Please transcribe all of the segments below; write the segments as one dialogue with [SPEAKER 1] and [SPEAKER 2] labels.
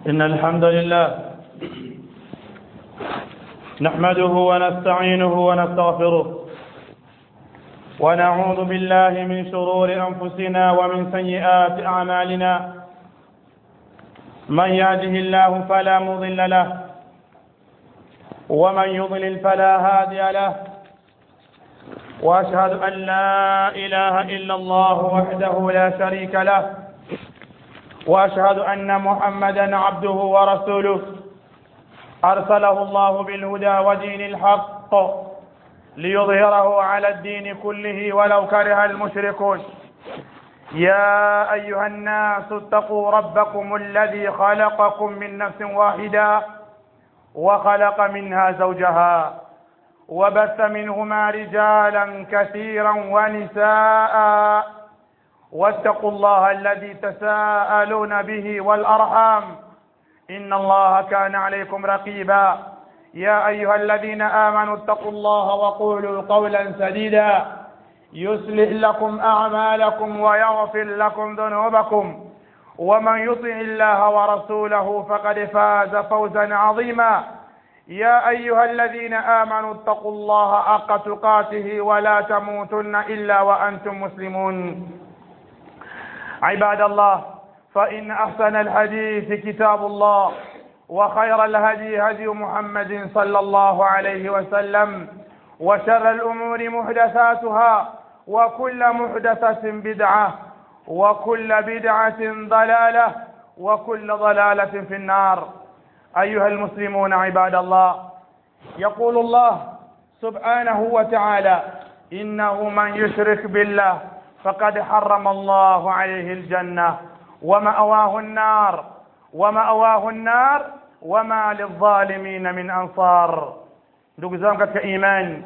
[SPEAKER 1] إن الحمد لله نحمده ونستعينه ونستغفره ونعوذ بالله من شرور أنفسنا ومن سيئات أعمالنا من يهده الله فلا مضل له ومن يضلل فلا هادي له واشهد ان لا اله الا الله وحده لا شريك له واشهد ان محمدا عبده ورسوله ارسله الله بالهدى ودين الحق ليظهره على الدين كله ولو كره المشركون يا ايها الناس اتقوا ربكم الذي خلقكم من نفس واحده وخلق منها زوجها وبث منهما رجالا كثيرا ونساء واتقوا الله الذي تساءلون به والارحام ان الله كان عليكم رقيبا يا ايها الذين امنوا اتقوا الله وقولوا قولا سديدا يصلح لكم اعمالكم ويغفر لكم ذنوبكم ومن يطع الله ورسوله فقد فاز فوزا عظيما يا ايها الذين امنوا اتقوا الله حق تقاته ولا تموتن الا وانتم مسلمون عباد الله فان احسن الحديث كتاب الله وخير الهدي هدي محمد صلى الله عليه وسلم وشر الامور محدثاتها وكل محدثه بدعه وكل بدعه ضلاله وكل ضلاله في النار ايها المسلمون عباد الله يقول الله سبحانه وتعالى انه من يشرك بالله فقد حرم الله عليه الجنه وماواه النار وماواه النار وما للظالمين من ansar ndugu zangu katika imani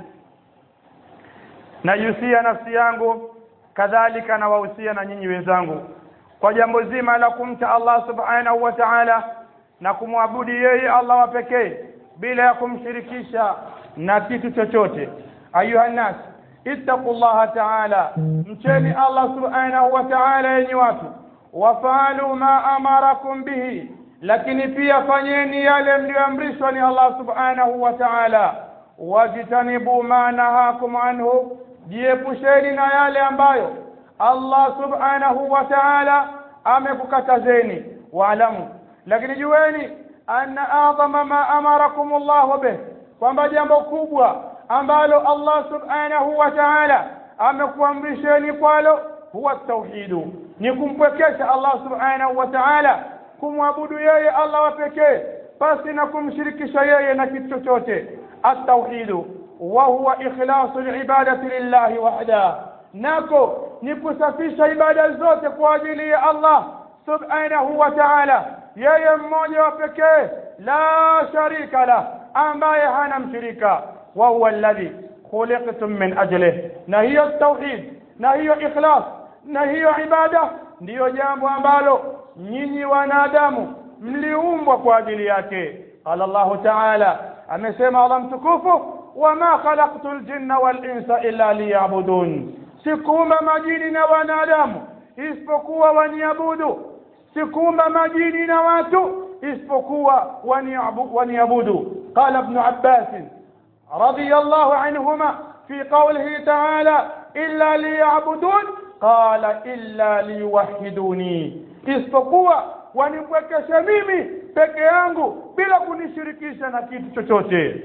[SPEAKER 1] najusia nafsi yangu kadhalika nawahusia na nyinyi wenzangu kwa jambo zima la kumcha Allah subhanahu wa ta'ala na kumwabudu yeye Allah wa pekee bila ya kumshirikisha na kitu chochote ayuha nas ittaqullaha ta'ala mcheni Allah subhanahu wa ta'ala yenye watu wafalu ma amarakum bihi lakini pia fanyeni yale mlioamrishwa ni Allah subhanahu wa ta'ala wajitanibu ma nahakum anhu jiepusheni na yale ambayo Allah subhanahu wa ta'ala amekukatazeni waalamu lakini jueni anna adhama ma amarakum Allah bih kwamba jambo kubwa ambalo Allah subhanahu wa ta'ala amekuamrisheni kwalo huwa tauhidu ni kumpwekesha Allah subhanahu wa ta'ala kumwabudu yeye Allah wa pekee pasi na kumshirikisha yeye na kitu chochote at-tauhidu wa huwa ikhlasu al-ibadati lillahi wahda nako ni kusafisha ibada zote kwa ajili ya Allah subhanahu wa ta'ala yeye mmoja wa pekee la sharika la ambaye hana mshirika wa huwa alladhi khuliqtum min ajlihi na hiyo tauhid na hiyo ikhlas na hiyo ibada ndiyo jambo ambalo nyinyi wanadamu mliumbwa kwa ajili yake qala Allah ta'ala amesema Allah mtukufu wama khalaqtu al-jinna wal-insa illa liya'budun sikuumba majini na wanadamu isipokuwa waniabudu sikuumba majini na watu isipokuwa waniabudu qala ibn abbas radiyallahu anhuma fi qawlihi ta'ala illa liya'budun qala illa liyuwahhiduni isipokuwa wanipwekeshe mimi peke yangu bila kunishirikisha na kitu chochote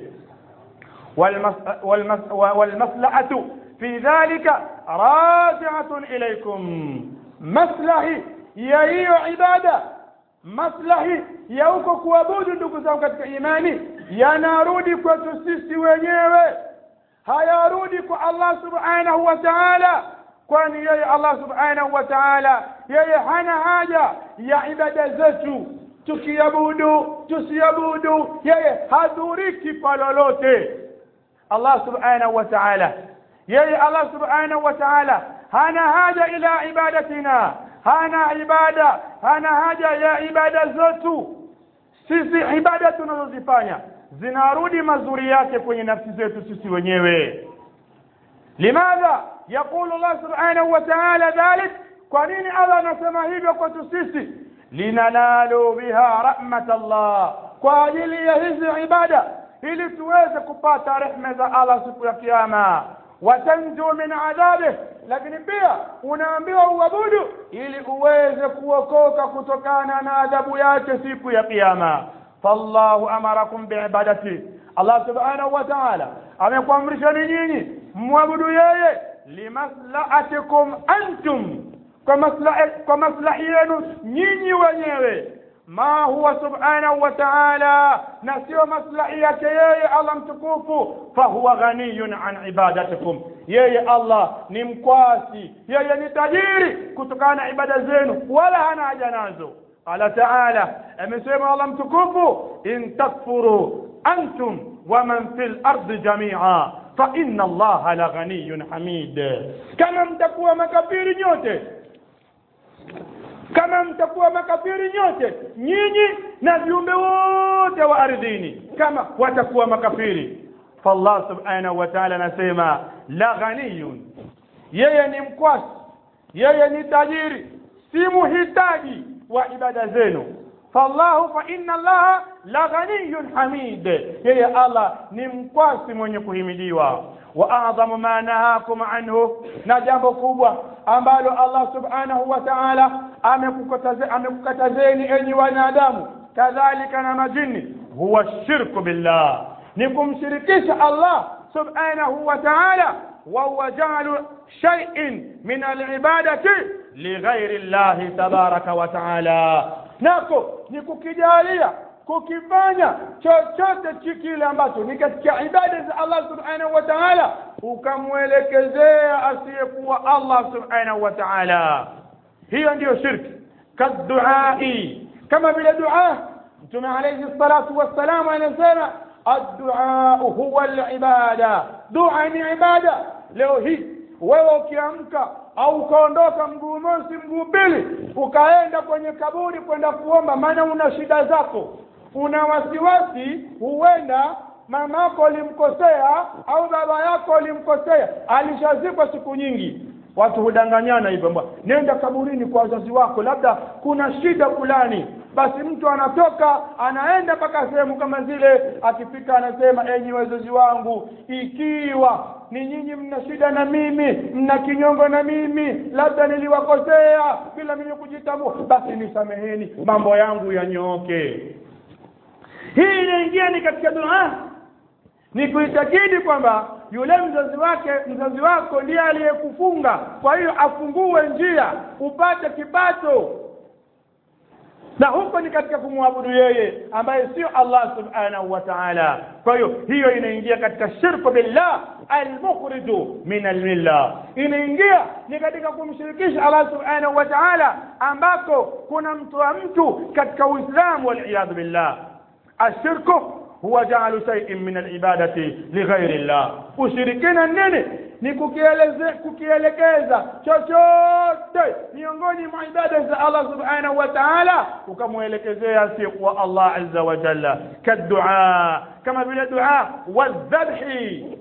[SPEAKER 1] والمصلحة في ذلك راجعة إليكم maslahi ya hiyo ibada maslahi ya huko kuabudu ndugu zangu katika imani yanarudi kwetu sisi wenyewe hayarudi kwa Allah subhanahu wa ta'ala kwani yeye Allah subhanahu wa ta'ala yeye hana haja ya ibada zetu tukiabudu tusiabudu yeye hadhuriki kwa lolote Allah subhanahu wa ta'ala yeye Allah subhanahu wa ta'ala hana haja ila ibadatina hana ibada hana haja ya ibada zetu sisi ibada tunazozifanya zinarudi mazuri yake kwenye nafsi zetu sisi wenyewe limadha yaqulu Allah subhanahu wa ta'ala dhalik kwa nini Allah anasema hivyo kwetu sisi linanalu biha rahmat Allah kwa ajili ya hizi ibada ili tuweze kupata rehma za Allah siku ya kiyama watanju min adhabih lakini pia unaambiwa uabudu ili uweze kuokoka kutokana na adhabu yake siku ya kiyama fallahu amarakum biibadati Allah subhanahu wa ta'ala amekuamrisha ni nyinyi mwabudu yeye limaslahatikum antum kwa maslahi kwa maslahi yenu nyinyi wenyewe ma huwa subhanahu wa ta'ala na sio maslahi yake yeye Allah mtukufu fahuwa ghaniyun an ibadatikum yeye Allah ni mkwasi yeye ni tajiri kutokana na ibada zenu wala hana haja nazo qala ta'ala amesema Allah mtukufu in takfuru antum wa man fil ardi jami'a fa inna Allah la ghaniyun hamid kama mtakuwa makafiri nyote kama mtakuwa makafiri nyote nyinyi na viumbe wote wa ardhini kama watakuwa makafiri fallah subhanahu wa ta'ala anasema la ghaniyun yeye ni mkwasi yeye ni tajiri si muhitaji wa ibada zenu fallahu fa inna allaha la ghaniyun hamid yeye allah ni mkwasi mwenye kuhimidiwa wa a'dhamu ma nahakum anhu na jambo kubwa ambalo allah subhanahu wa ta'ala amekukatazeni enyi wanadamu kadhalika na majini huwa shirku billah ni kumshirikisha allah subhanahu wa ta'ala وهو جعل شيء من العبادة لغير الله تبارك وتعالى nako ni kukijalia kukifanya chochote kile ambacho ni katika ibada za Allah subhanahu wa ta'ala ukamwelekezea asiyekuwa Allah subhanahu wa ta'ala hiyo ndiyo shirki kaduai kama vile dua mtume alayhi salatu wassalam anasema الدعاء هو العبادة دعاء ni ibada leo hii wewe ukiamka au ukaondoka mguu mosi mguu pili ukaenda kwenye kaburi kwenda kuomba maana una shida zako una wasiwasi huenda mamako alimkosea au baba yako alimkosea alishazikwa siku nyingi watu hudanganyana hivyo nenda kaburini kwa wazazi wako labda kuna shida fulani basi mtu anatoka anaenda mpaka sehemu kama zile akifika anasema enyi wazazi wangu ikiwa ni nyinyi mna shida na mimi mna kinyongo na mimi labda niliwakosea bila mimi kujitambua basi nisameheni mambo yangu yanyooke hii inaingia ni katika dua ni kuitakidi kwamba yule mzazi wake mzazi wako ndiye aliyekufunga kwa hiyo afungue njia upate kipato na huko ni katika kumwabudu yeye ambaye sio Allah subhanahu wa ta'ala kwa hiyo hiyo inaingia katika shirku billah almukhriju min almilla inaingia ni katika kumshirikisha Allah subhanahu wa ta'ala ambako kuna mtoa mtu katika uislamu wal billah ashirku huwa ja'alu shay'in min al-ibadati lighairi Allah ushirikina nini ni kukieleze kukielekeza chochote miongoni mwa ibada za Allah subhanahu wa ta'ala ukamwelekezea asiyekuwa Allah azza wa jalla kadua kama vile dua wadhabhi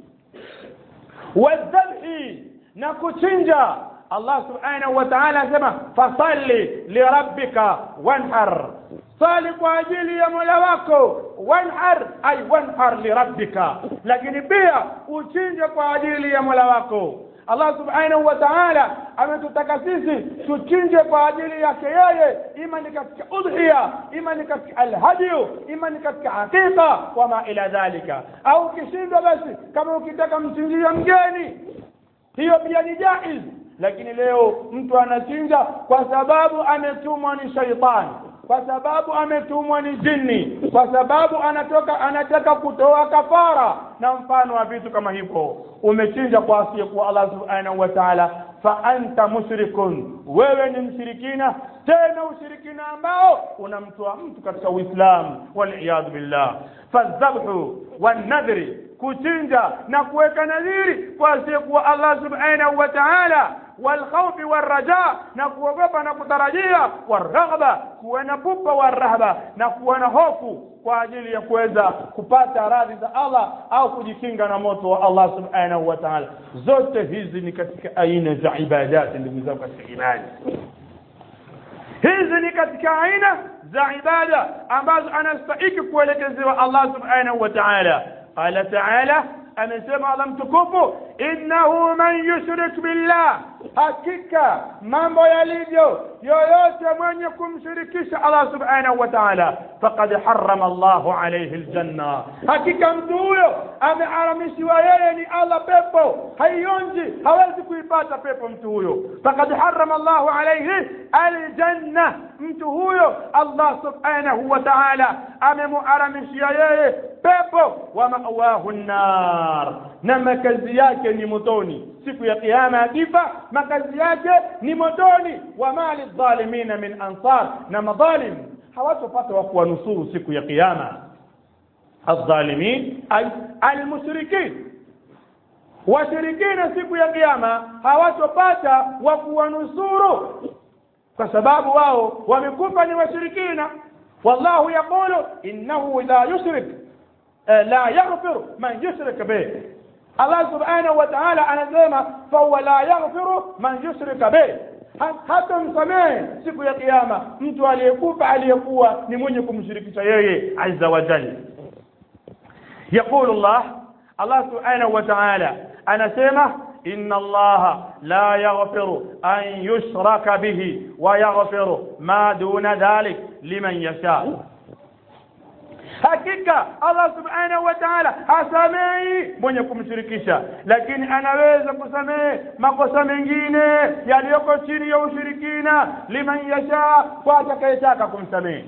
[SPEAKER 1] wadhabhi na kuchinja Allah subhanahu wa ta'ala asema fasalli lirabbika wanhar sali kwa ajili ya mola wako wanhar ay wanhar lirabbika lakini pia uchinje kwa ajili ya mola wako Allah subhanahu wa ta'ala ametutaka sisi tuchinje kwa ajili yake yeye ima ni katika udhiya ima ni katika alhadiyu ima ni katika hakika wama ila dhalika au ukishindwa basi kama ukitaka mchinjia mgeni hiyo pia ni jaiz lakini leo mtu anachinja kwa sababu ametumwa ni shaitani kwa sababu ametumwa ni jini kwa sababu anatoka anataka kutoa kafara na mfano wa vitu kama hivyo umechinja kwa asiyekuwa Allah subhanahu wa ta'ala fa anta mushrikun wewe ni mshirikina tena ushirikina ambao unamtoa mtu katika uislamu wal billah fadhabhu wan nadhri kuchinja na kuweka nadhiri kwa asiyekuwa Allah subhanahu wa ta'ala والخوف والرجاء نكوغوبا نكوtarajia والرغبه kuwa na pupa warahba na kuwa na hofu kwa ajili ya kuweza kupata radhi za Allah au kujikinga na moto wa Allah subhanahu wa ta'ala zote hizi ni katika aina za ibadati ndugu zangu katika imani hizi ni katika aina za ibada ambazo anastahiki kuelekezewa Allah subhanahu wa ta'ala qala ta'ala amesema Allah mtukufu innahu man yushrik billah hakika mambo yalivyo yoyote mwenye kumshirikisha Allah subhanahu wa ta'ala faqad harrama Allahu alayhi aljanna hakika mtu huyo ameharamishiwa yeye ni Allah pepo haionji hawezi kuipata pepo mtu huyo faqad harrama Allahu alayhi aljanna mtu huyo Allah subhanahu wa ta'ala amemuharamishia yeye pepo wa mawahu nar na makazi yake ni motoni siku ya kiyama akifa makazi yake ni motoni wa mali dhalimina min ansar na madhalim hawatopata wa kuwanusuru siku ya kiyama الظالمين أي المشركين washirikina siku ya kiyama hawatopata wa kuwanusuru kwa sababu wao wamekufa ni washirikina wallahu yaqulu innahu la yushrik la yaghfiru man yushrik bih Allah subhanahu wa ta'ala anasema fahuwa la yaghfiru man yushrika bih hata msamehe siku ya kiyama mtu aliyekufa aliyekuwa ni mwenye kumshirikisha yeye azza wa jalla يقول الله الله سبحانه وتعالى أنا سيمة إن الله لا يغفر أن يشرك به ويغفر ما دون ذلك لمن يشاء hakika Allah subhanahu wa ta'ala hasamehi mwenye kumshirikisha lakini anaweza kusamehe makosa mengine yaliyoko chini ya ushirikina liman yasha kwa atakayetaka kumsamehe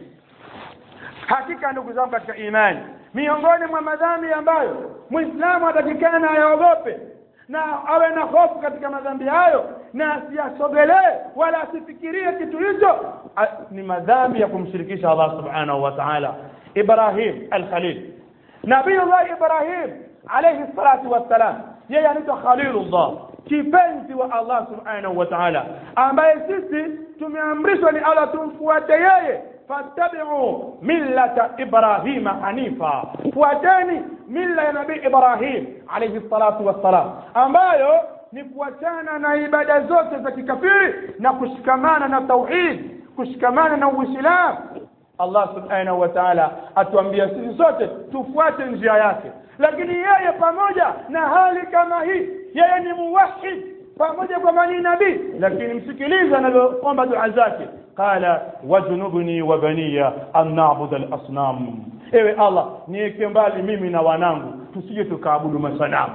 [SPEAKER 1] hakika ndugu zangu katika imani miongoni mwa madhambi ambayo muislamu atakikana ayaogope na awe na hofu katika madhambi hayo na asiyasogelee wala asifikirie kitu hicho ni madhambi ya kumshirikisha Allah subhanahu wa ta'ala Ibrahim al-Khalil Nabiullah Ibrahim alayhi salatu wassalam yeye anaitwa Khalilullah kipenzi wa Allah subhanahu wa ta'ala ambaye sisi tumeamrishwa ni Allah tumfuate yeye fattabi'u millata ibrahima hanifa fuateni milla ya nabii ibrahim alayhi salatu wassalam ambayo ni kuachana na ibada zote za kikafiri na kushikamana na tauhid kushikamana na uislamu Allah subhanahu wa ta'ala atuambia sisi sote tufuate njia yake lakini yeye pamoja na hali kama hii yeye ni muwahid pamoja kwamba ni nabii lakini msikilize anavyoomba dua zake qala wajnubni wa baniya an na'budu al-asnam ewe Allah niweke mbali mimi na wanangu tusije tukaabudu masanamu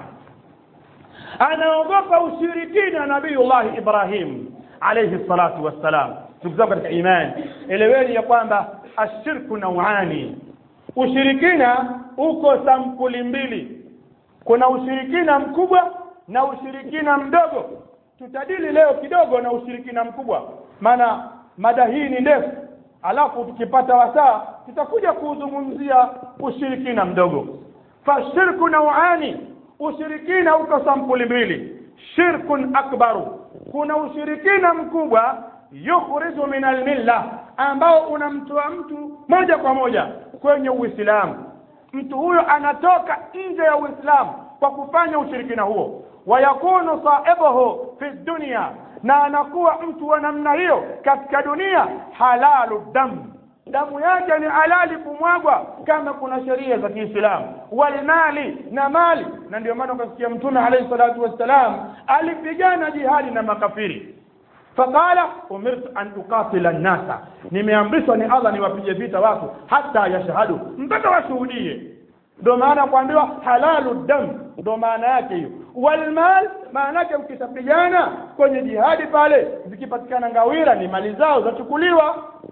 [SPEAKER 1] anaogopa ushirikina nabiiullah Ibrahim alayhi salatu wassalam ndugu zangu katika imani eleweni ya kwamba ashirku nauani ushirikina uko sampuli mbili kuna ushirikina mkubwa na ushirikina mdogo tutadili leo kidogo na ushirikina mkubwa maana mada hii ni ndefu alafu tukipata wasaa tutakuja kuuzungumzia ushirikina mdogo fashirku nauani ushirikina uko sampuli mbili shirkun akbaru kuna ushirikina mkubwa yukhriju min almilla ambao unamtoa mtu moja kwa moja kwenye uislamu mtu huyo anatoka nje ya uislamu kwa kufanya ushirikina huo wayakunu saibuhu fi dunya na anakuwa mtu wa namna hiyo katika dunia halalu damu damu yake ni halali kumwagwa kama kuna sheria za Kiislamu walmali na mali na ndio maana ukasikia mtume alayhi salatu wassalam alipigana jihadi na makafiri faqala umirtu an uqatila nnasa nimeamrishwa ni Allah niwapige vita watu hata yashhadu mpaka washuhudie ndio maana kuambiwa halalu dam ndio maana yake hiyo walmal maana yake ukishapigana kwenye jihadi pale zikipatikana ngawira ni mali zao zachukuliwa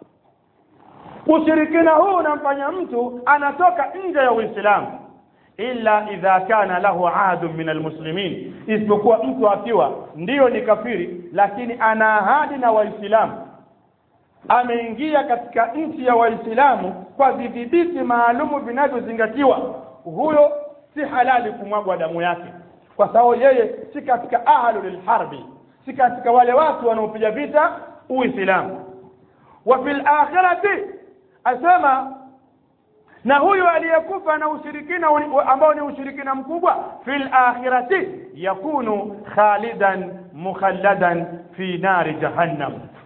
[SPEAKER 1] ushirikina huu unamfanya mtu anatoka nje ya uislamu illa idha kana lahu ahadun min almuslimin isipokuwa mtu akiwa ndiyo ni kafiri lakini ana ahadi na waislamu ameingia katika nchi ya waislamu kwa vidhibiti maalumu vinavyozingatiwa huyo si halali kumwagwa damu yake kwa sababu yeye si katika ahlu lilharbi si katika wale watu wanaopiga vita uislamu wa fil akhirati asema na huyu aliyekufa na ushirikina ambao ni ushirikina mkubwa fil akhirati yakunu khalidan mukhalladan fi nari jahannam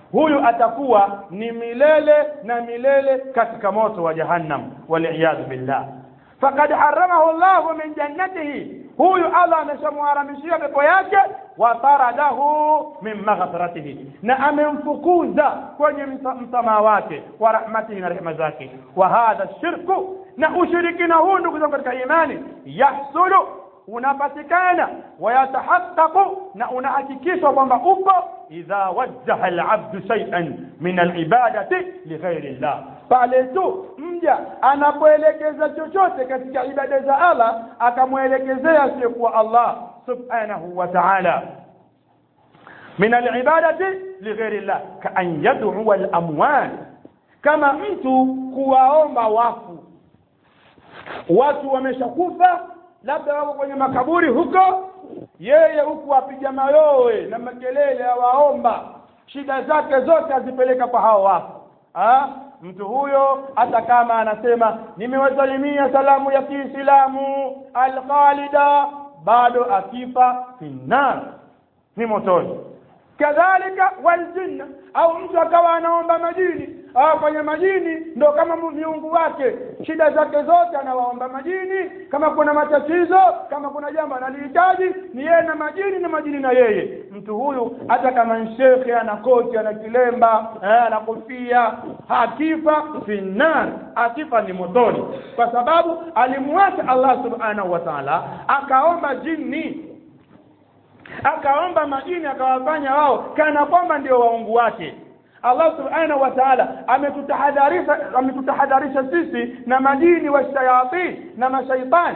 [SPEAKER 1] huyu atakuwa ni milele na milele katika moto wa jahannam waliyadhu billah faqad haramahu llahu min jannatihi huyu allah ameshamharamishia pepo yake wa taradahu min maghfiratihi na amemfukuza kwenye msamaha wake wa rahmatihi na rehema zake wa hadha shirku na ushirikina huu ndugu zangu katika imani yahsulu unapatikana wayatahaqqaqu na unahakikishwa kwamba upo idha wajjaha alabdu shay'an min alibadati lighairi llah pale tu mja anapoelekeza chochote katika ibada za Allah akamwelekezea asiyekuwa Allah subhanahu wa ta'ala min alibadati lighairi llah kaan yad'u alamwat kama mtu kuwaomba wafu watu wameshakufa labda wako kwenye makaburi huko yeye huku apiga mayowe na makelele awaomba shida zake zote azipeleka kwa hao wafu ha? mtu huyo hata kama anasema nimewasalimia salamu ya kiislamu alkhalida bado akifa finnar ni motoni kadhalika waljinna au mtu akawa anaomba majini au kwenye majini ndo kama miungu wake shida zake zote anawaomba majini kama kuna matatizo kama kuna jambo analihitaji ni yeye na majini na majini na yeye mtu huyu hata kama shekhe ana koti ana kilemba eh, ana kofia akifa finnar akifa ni motoni kwa sababu alimwacha Allah subhanahu wa ta'ala akaomba jini akaomba majini akawafanya wao kana kwamba ndio waungu wake Allah subhanahu wa ta'ala ametutahadharisha ametutahadharisha sisi na majini wa shayatin na mashaitan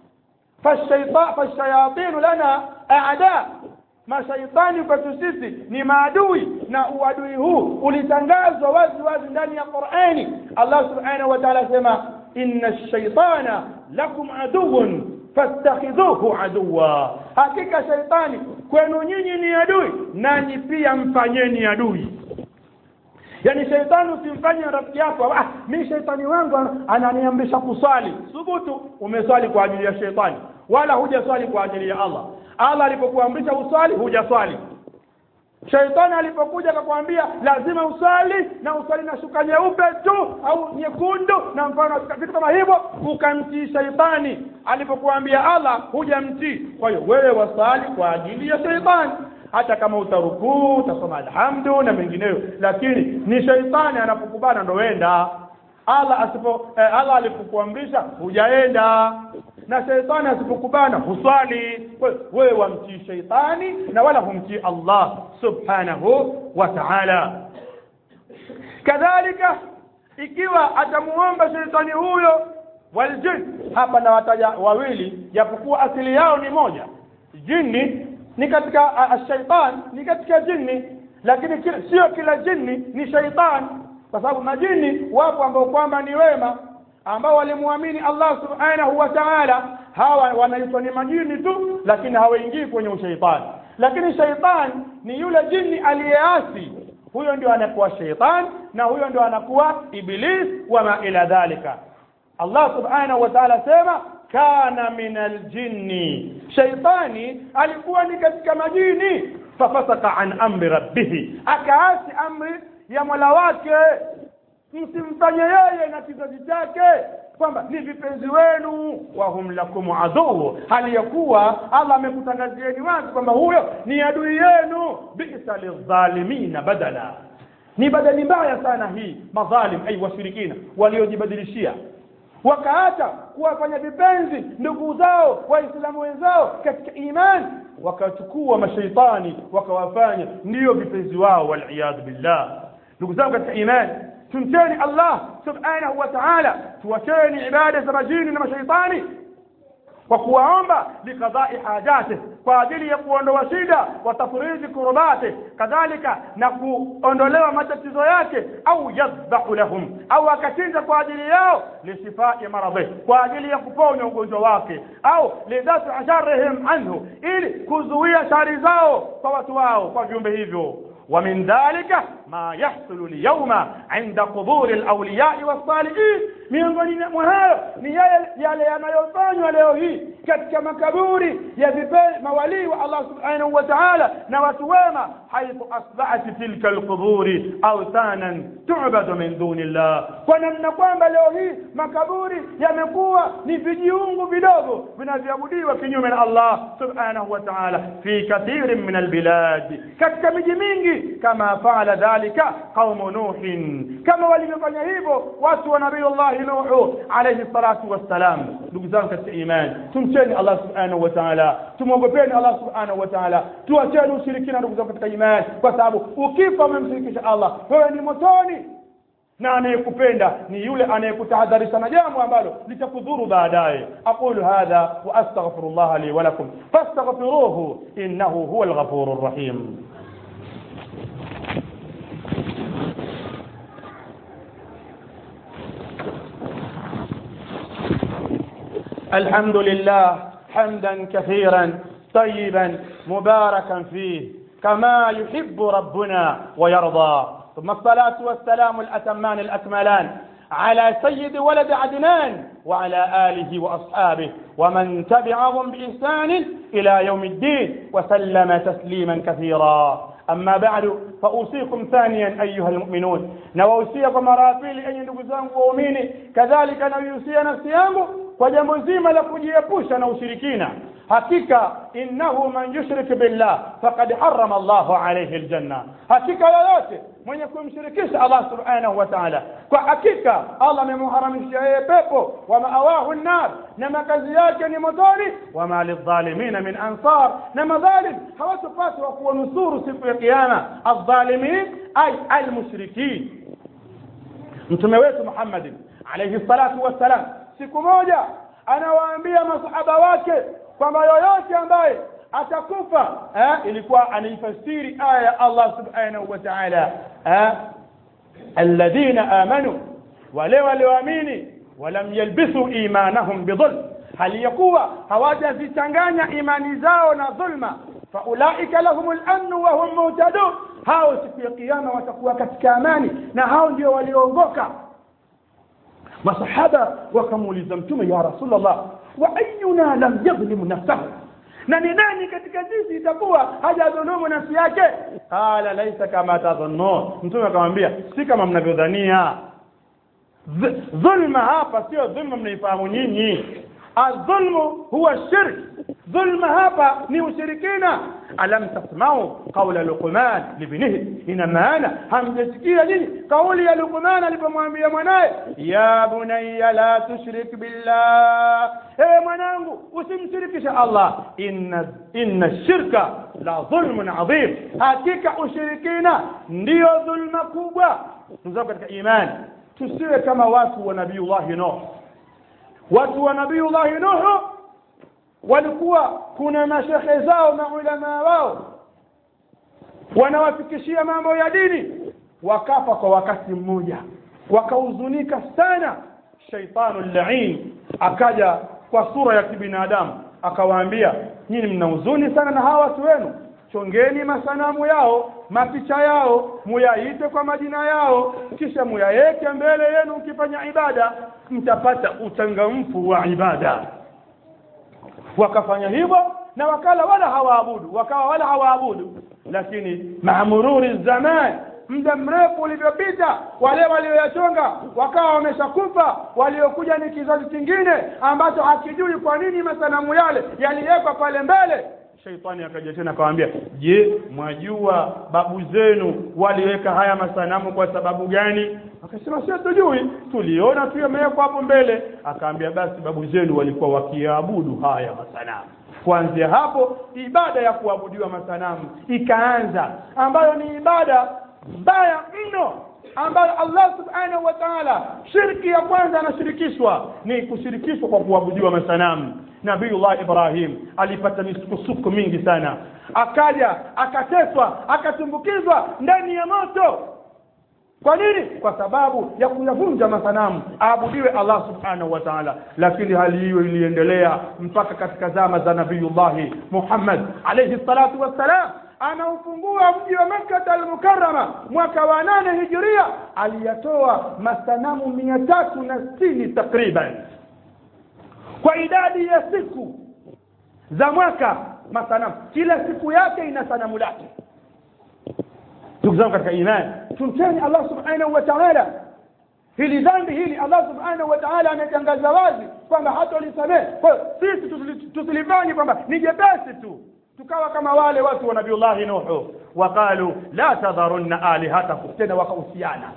[SPEAKER 1] fashayatin lana aada mashaitani kwetu sisi ni maadui na uadui huu ulitangazwa wazi wazi ndani ya Qur'ani Allah subhanahu wa ta'ala sema inna ash-shaytana lakum aduwwun fastakhidhuhu aduwa hakika shaitani kwenu nyinyi ni adui nanyi pia mfanyeni adui yaani shaitani usimfanye rafiki yako ah mimi shaitani wangu ananiamrisha kuswali thubutu umeswali kwa ajili ya shaitani wala hujaswali kwa ajili ya Allah Allah alipokuamrisha uswali hujaswali shaitani alipokuja akakwambia lazima usali na usali na shuka nyeupe tu au nyekundu na mfano vitu kama hivyo ukamtii shaitani alipokuambia Allah hujamtii kwa hiyo wewe wasali kwa ajili ya shaitani hata kama utarukuu utasoma alhamdu na mengineyo lakini ni shaitani anapokubana ndo wenda Allah asipo eh, Allah alipokuamrisha hujaenda na shaitani asipokubana huswali wewe wamtii shaitani na wala humtii Allah subhanahu wa ta'ala kadhalika ikiwa atamuomba shaitani huyo waljin hapa na wataja wawili japokuwa asili yao ni moja jini ni katika ashaitan ni katika jini lakini sio kila jini ni shaitan kwa sababu majini wapo ambao kwamba ni wema ambao walimwamini Allah subhanahu wa ta'ala hawa wanaitwa ni majini tu lakini hawaingii kwenye ushaitani lakini shaitan ni yule jini aliyeasi huyo ndio anakuwa shaitan na huyo ndio anakuwa iblis wama ila dhalika Allah subhanahu wa ta'ala sema kana min aljinni shaitani alikuwa ni katika majini fafasaka an amri rabbih akaasi amri ya mola wake msimfanye yeye na kizazi chake kwamba ni vipenzi wenu wahum lakum aduu hali ya kuwa Allah amekutangazieni wazi kwamba huyo ni adui yenu bisa lidhalimina badala ni badali mbaya sana hii madhalim ay washirikina waliojibadilishia wakaacha kuwafanya vipenzi ndugu zao waislamu wenzao katika imani wakachukua mashaitani wakawafanya ndiyo vipenzi wao waliyadhu billah ndugu zangu katika imani tumcheni Allah subhanahu wa ta'ala tuwacheni ibada za majini na mashaitani kwa kuwaomba likadai hajati kwa ajili ya kuondoa shida wa tafriji kurubati kadhalika na kuondolewa matatizo yake au yadhbahu lahum au akachinja kwa ajili yao lisifai maradhi kwa ajili ya kuponya ugonjwa wake au lidafi sharrihim anhu ili kuzuia shari zao kwa watu wao kwa viumbe hivyo wa min dhalika ma yahsulu lyauma inda quburi lawliyai wassalihin miongoni mwa hayo ni yale yale yanayofanywa leo hii katika makaburi ya vipe mawalii wa Allah subhanahu wa ta'ala na watu wema haithu asbahat tilka alquburi awthanan tu'badu min duni llah kwa namna kwamba leo hii makaburi yamekuwa ni vijiungu vidogo vinavyoabudiwa kinyume na Allah subhanahu wa ta'ala fi kathirin min albilad katika miji mingi kama faala dhalika qaumu nuhin kama walivyofanya hivyo watu wa nabiyullahi nuhu alayhi salatu wassalam ndugu zangu katika imani tumcheni Allah subhanahu wa ta'ala tumwogopeni Allah subhanahu wa ta'ala tuacheni ushirikina ndugu zangu katika imani kwa sababu ukifa umemshirikisha Allah wewe ni motoni na anayekupenda ni yule anayekutahadharisha na jambo ambalo litakudhuru baadaye aqulu hadha wa astaghfirullah li wa lakum fastaghfiruhu innahu huwal ghafurur rahim الحمد لله حمدا كثيرا طيبا مباركا فيه كما يحب ربنا ويرضى ثم الصلاة والسلام الأتمان الأكملان على سيد ولد عدنان وعلى آله وأصحابه ومن تبعهم بإحسان إلى يوم الدين وسلم تسليما كثيرا أما بعد فأوصيكم ثانيا أيها المؤمنون نوصيكم مرافيل أن نقزان وأميني كذلك نوصي نفسي yangu kwa jambo zima la kujiepusha na ushirikina hakika innahu man yushrik billah faqad harrama Allahu alayhi aljanna hakika yoyote mwenye kumshirikisha Allah subhanahu wa ta'ala kwa hakika Allah amemharamishia yeye pepo wa maawahu an-nar na makazi yake ni motoni wa ma lidhalimina min ansar na madhalim hawatopata wa kuwanusuru siku ya kiyama adh-dhalimin ay al-mushrikin mtume wetu Muhammad alayhi salatu wassalam siku moja anawaambia masahaba wake kwamba yoyote ambaye atakufa eh, ilikuwa anaifasiri aya ya Allah subhanahu wa ta'ala eh, alladhina amanu wale walioamini walam yalbisu imanahum bidhulm hali ya kuwa hawajazichanganya imani zao na dhulma faulaika lahumul amnu wa hum muhtadun hao siku ya kiyama watakuwa katika amani na hao ndio walioongoka masahaba wakamuuliza mtume ya rasulullah wa ayuna lam yadhlim nafsahu na ni nani katika sisi itakuwa hajadhulumu nafsi yake qala laisa kama tadhunnun mtume akamwambia si kama mnavyodhania dhulma hapa sio dhulma mnaifahamu nyinyi الظلم هو الشرك ظلم hapa ni ushirikina alam tasma'u qawla luqman libnihi ina maana hamjasikia nini kauli ya luqman alipomwambia mwanae ya bunayya la tushrik billah ewe mwanangu usimshirikishe Allah inna inna shirka la dhulmun adhim hakika ushirikina ndiyo dhulma kubwa ndugu katika imani tusiwe kama watu wa nabiiullah Nuh watu wa nabiiullah Nuh walikuwa kuna mashehe zao maulama wao wanawafikishia mambo ya dini wakafa kwa wakati mmoja wakahuzunika sana shaitanu lain akaja kwa sura ya kibinadamu akawaambia nyinyi mna huzuni sana na hawa watu wenu chongeni masanamu yao mapicha yao muyaite kwa majina yao kisha muyaweke mbele yenu mkifanya ibada mtapata uchangamfu wa ibada wakafanya hivyo na wakala wala hawaabudu wakawa wala hawaabudu lakini maamururi zaman muda mrefu ulivyopita wale walioyachonga wakawa wameshakufa waliokuja ni kizazi kingine ambacho hakijui kwa nini masanamu yale yaliwekwa pale mbele shaitani akaja tena akamwambia je mwajua babu zenu waliweka haya masanamu kwa sababu gani akasema sio tujui tuliona tu yamewekwa hapo mbele akaambia basi babu zenu walikuwa wakiabudu haya masanamu kuanzia hapo ibada ya kuabudiwa masanamu ikaanza ambayo ni ibada mbaya mno ambayo Allah subhanahu wa ta'ala shirki ya kwanza anashirikishwa ni kushirikishwa kwa kuabudiwa masanamu Nabiullah Ibrahim alipata misukosuko mingi sana akaja akateswa akatumbukizwa ndani ya moto kwa nini kwa sababu ya kuyavunja masanamu aabudiwe Allah subhanahu wa ta'ala lakini hali hiyo iliendelea mpaka katika zama za Nabiiullah Muhammad alayhi salatu wassalam anaufungua mji wa Makkah al-Mukarrama mwaka wa nane hijiria aliyatoa masanamu mia tatu na sitini takriban kwa idadi ya siku za mwaka masanamu kila siku yake ina sanamu lake ndugu zangu katika imani tumteni Allah subhanahu wa ta'ala hili dhambi hili Allah subhanahu wa ta'ala ametangaza wazi kwamba hatolisamehe kwa hiyo sisi tusilifanye kwamba ni jepesi tu tukawa kama wale watu wa nabiullahi nuhu waqalu la tadharunna alihatakum tena wakahusiana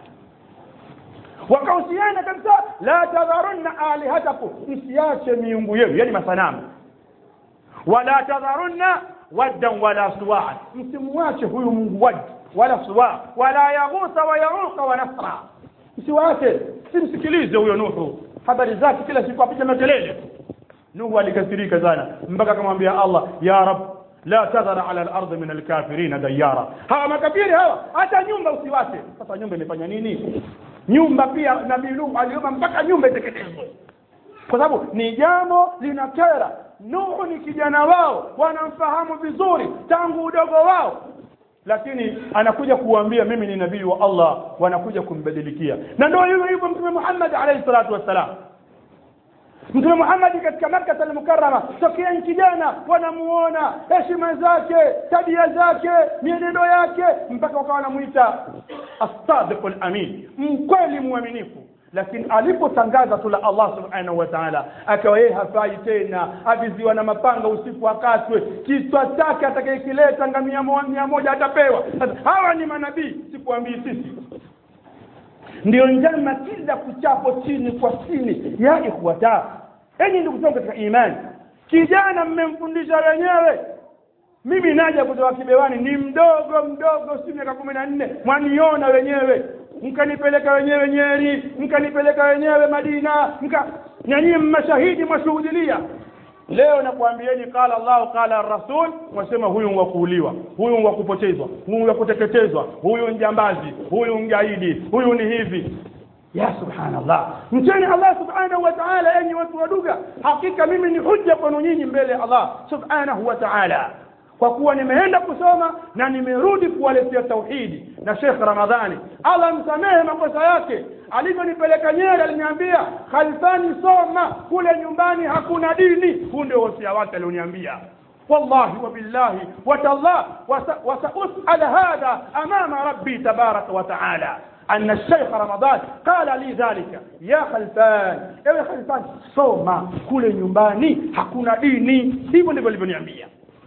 [SPEAKER 1] wakahusiana kabisa la tadharunna alihatakum msiache miungu yenu yani masanamu wala tadharunna waddan wala suwaa msimwache huyu mungu wad wala suwa wala yaghutha wa yauqa wa nasra msiwache simsikilize huyo nuhu habari zake kila siku apiga makelele nuhu alikasirika sana mpaka akamwambia allah ya rab la tadhara ala al-ardh min al-kafirin dayara hawa makafiri hawa hata nyumba usiwache sasa nyumba imefanya nini nyumba pia nabii nuhu aliomba mpaka nyumba iteketezwe kwa sababu ni jambo linakera nuhu ni kijana wao wanamfahamu vizuri tangu udogo wao lakini anakuja kuambia mimi ni nabii wa Allah wanakuja kumbadilikia na ndio hivyo hivyo mtume Muhammad alayhi salatu wassalam mtume Muhammad katika Makkah al-Mukarrama tokea kijana wanamuona heshima zake tabia zake mienendo yake mpaka wakawa wanamuita as-sadiq al-amin mkweli mwaminifu lakini alipotangaza tu la Allah subhanahu wa ta'ala akawa yeye hafai tena aviziwa na mapanga usiku akatwe kichwa chake atakayekileta ngamia mia moja atapewa sasa hawa ni manabii sikuambii sisi ndio njama kila kuchapo chini kwa chini ya ikhwata enyi ndugu zangu katika imani kijana mmemfundisha wenyewe mimi naja kutoka kibewani ni mdogo mdogo si miaka kumi na nne mwaniona wenyewe mkanipeleka wenyewe Nyeri mkanipeleka wenyewe Madina mka na nyinyi mashahidi mwashuhudilia leo nakwambieni qala Allah qala rasul wasema huyu wa kuuliwa huyu wa kupotezwa huyu wa kuteketezwa huyu njambazi huyu mgaidi huyu ni hivi ya subhanallah mcheni Allah subhanahu wa ta'ala enyi watu waduga hakika mimi ni hujja kwenu nyinyi mbele ya Allah subhanahu wa ta'ala kwa kuwa nimeenda kusoma na nimerudi kuwaletea tauhidi na Sheikh Ramadhani Allah msamehe makosa yake alivyonipeleka Nyeri aliniambia khalfani soma kule nyumbani hakuna dini huu ndio wasia wake alioniambia والله وبالله وتالله وسأسأل هذا أمام ربي تبارك وتعالى أن الشيخ رمضان قال لي ذلك يا خلفان يا خلفان soma kule nyumbani hakuna dini hivyo ndivyo alivyoniambia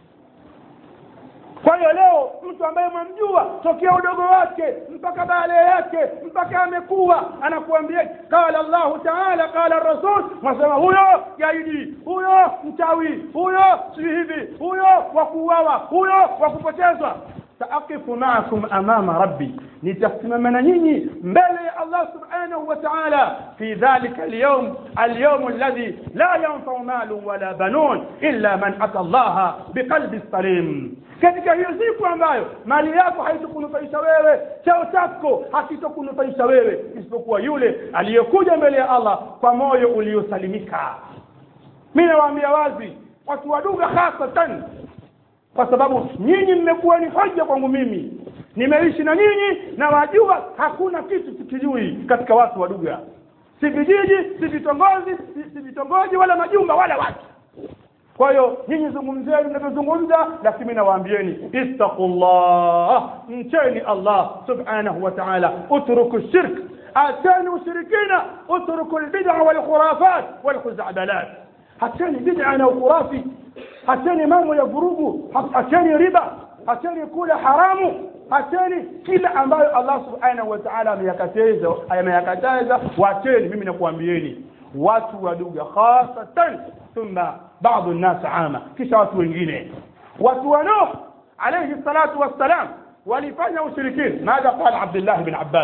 [SPEAKER 1] kwa hiyo leo mtu ambaye mwamjua tokea udogo wake mpaka baale yake mpaka amekuwa anakuambia qala Allahu ta'ala qala rasul wasema huyo gaidi huyo mchawi huyo si hivi huyo wakuuawa huyo wakupotezwa saaqifu ma'akum amama rabbi nitasimama na nyinyi mbele ya Allah subhanahu wa ta'ala fi dhalika al-yawm al-yawm alladhi la yanfa'u malun wala banun illa man ata Allah biqalbi salim katika hiyo siku ambayo mali yako haitokunufaisha wewe cheo chako hakitokunufaisha wewe isipokuwa yule aliyekuja mbele ya Allah kwa moyo uliosalimika mimi nawaambia wazi watu waduga hasatan kwa sababu nyinyi mmekuwa ni hoja kwangu mimi nimeishi na nyinyi na wajua hakuna kitu sikijui katika watu waduga si vijiji si vitongoji si, si vitongoji wala majumba wala watu kwa hiyo nyinyi zungumzeni mnavyozungumza lakini mimi nawaambieni ittaqullah mcheni Allah subhanahu wa ta'ala utruku shirk atani ushirikina utruku albid'a wal khurafat wal khuz'abalat hatani bid'a na khurafi hatani mambo ya vurugu hatani riba hatani kula haramu hatani kila ambayo Allah subhanahu wa ta'ala ameyakataza ameyakataza wacheni mimi nakuambieni watu waduga khasatan thumma بعض الناس عامة kisha watu wengine watu wa Nuh alayhi salatu wassalam walifanya ushirikini ماذا قال عبد الله بن عباس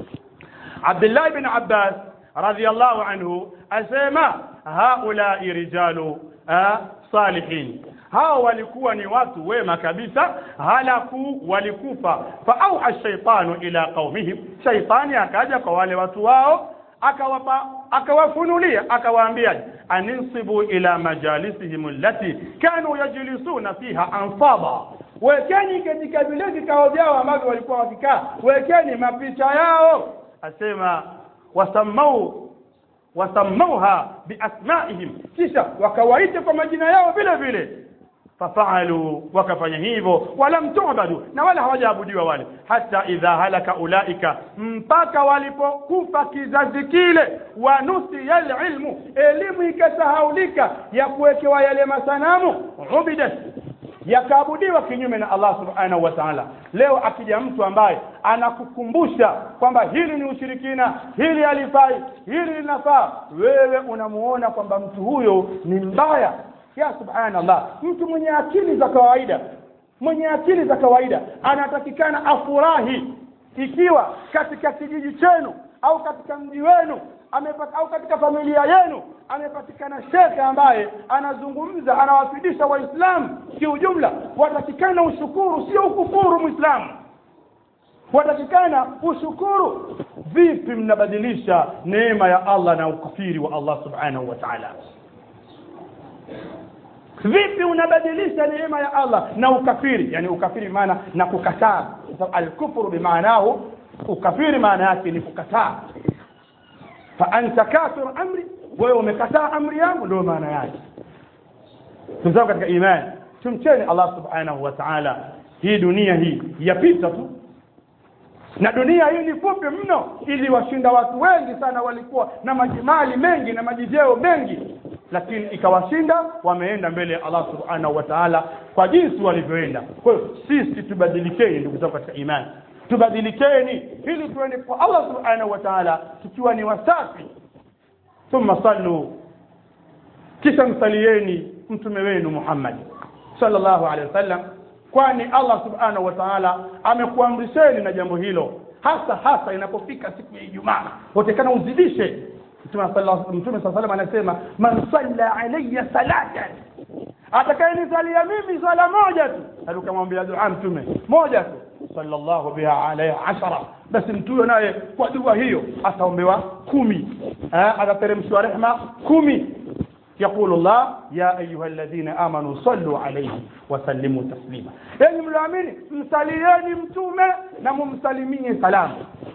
[SPEAKER 1] عبد الله بن عباس رضي الله عنه asema هؤلاء رجال صالحين hao walikuwa ni watu wema kabisa halaku walikufa fa auha shaitanu ila qaumihim shaitani akaja kwa wale watu wao akawapa akawafunulia akawaambia aninsibu ila majalisihim allati kanu yajlisuna fiha ansaba wekeni katika vile vikao vyao ambavyo walikuwa wakikaa wekeni mapicha yao asema wasamau wasamauha biasmaihim kisha wakawaita kwa majina yao vile vile fafaalu wakafanya hivyo walam tubadu na wala hawajaabudiwa wale hata idha halaka ulaika mpaka walipokufa kizazi kile wanusiya lilmu elimu ikasahaulika ya kuwekewa yale masanamu ubidat yakaabudiwa kinyume na Allah subhanahu wa ta'ala leo akija mtu ambaye anakukumbusha kwamba hili ni ushirikina hili halifai hili linafaa wewe unamuona kwamba mtu huyo ni mbaya ya subhanallah mtu mwenye akili za kawaida mwenye akili za kawaida anatakikana afurahi ikiwa katika kijiji chenu au katika mji wenu amepata, au katika familia yenu amepatikana shekhe ambaye anazungumza anawafidisha waislamu kiujumla watakikana ushukuru sio ukufuru mwislamu watakikana ushukuru vipi mnabadilisha neema ya allah na ukafiri wa allah subhanahu wa taala vipi unabadilisha neema ya allah na ukafiri yani ukafiri maana na kukataa alkufru bimaanahu ukafiri maana yake ni kukataa fa anta kafir amri wewe umekataa amri yangu ndio maana yake tumzao katika imani tumcheni allah subhanahu wa ta'ala hii dunia hii yapita tu na dunia hii ni fupi mno ili washinda watu wengi sana walikuwa na majimali mengi na majijeo mengi lakini ikawashinda wameenda mbele ya Allah subhanahu wa ta'ala kwa jinsi walivyoenda kwa hiyo sisi tubadilikeni ndugu zangu katika imani tubadilikeni ili tuende kwa Allah subhanahu wa ta'ala tukiwa ni wasafi thumma sallu kisha msalieni mtume wenu Muhammad sallallahu alaihi wasallam kwani Allah subhanahu wa ta'ala amekuamrisheni na jambo hilo hasa hasa inapofika siku ya Ijumaa utakana uzidishe Mtume Mtume sallallahu anasema man salla alayya salatan atakayenisalia mimi sala moja tu alikamwambia dua mtume moja tu sallallahu biha alayhi ashara basi mtu huyo naye kwa dua hiyo ataombewa kumi atateremshwa rehma kumi يقول الله يا أيها الذين آمنوا صلوا عليه وسلموا تسليما يعني ملامين msalieni mtume na mumsalimie salamu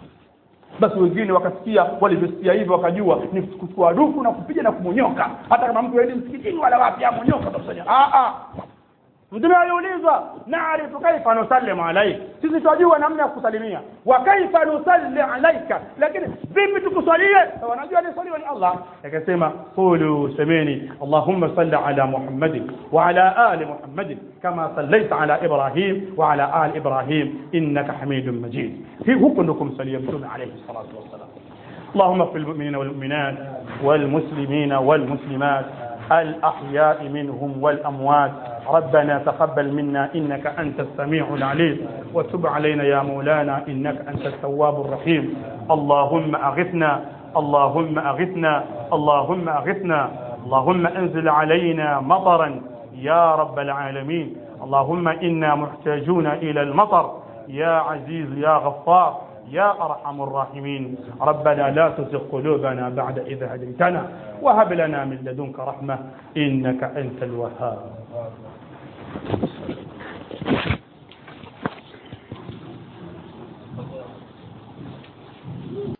[SPEAKER 1] basi wengine wakasikia walivyosikia hivyo wakajua ni kuchukua dufu na kupiga na kumonyoka hata kama mtu aende msikitini wala wapi amonyoka utakusanya a a mtume aliulizwa naarifu kaifa nusallimu alaik sisi twajua namna ya kusalimia wa kaifa nusalli alaika lakini vipi tukusalie wanajua nisaliwa ni allah akasema qulu semeni allahumma salli ala muhammadin wa ala ali muhammadin kama sallaita ala ibrahim wa ala ali ibrahim innaka hamidun majid hii huko ndo kumsalia mtume alayhi salatu wassalam اللهم اغفر للمؤمنين والمؤمنات والمسلمين والمسلمات الأحياء منهم والأموات ربنا تقبل منا إنك أنت السميع العليم وتب علينا يا مولانا إنك أنت التواب الرحيم اللهم أغثنا اللهم أغثنا اللهم أغثنا اللهم أنزل علينا مطرا يا رب العالمين اللهم إنا محتاجون إلى المطر يا عزيز يا غفار يا أرحم الراحمين ربنا لا تزغ قلوبنا بعد إذا هديتنا وهب لنا من لدنك رحمة إنك أنت الوهاب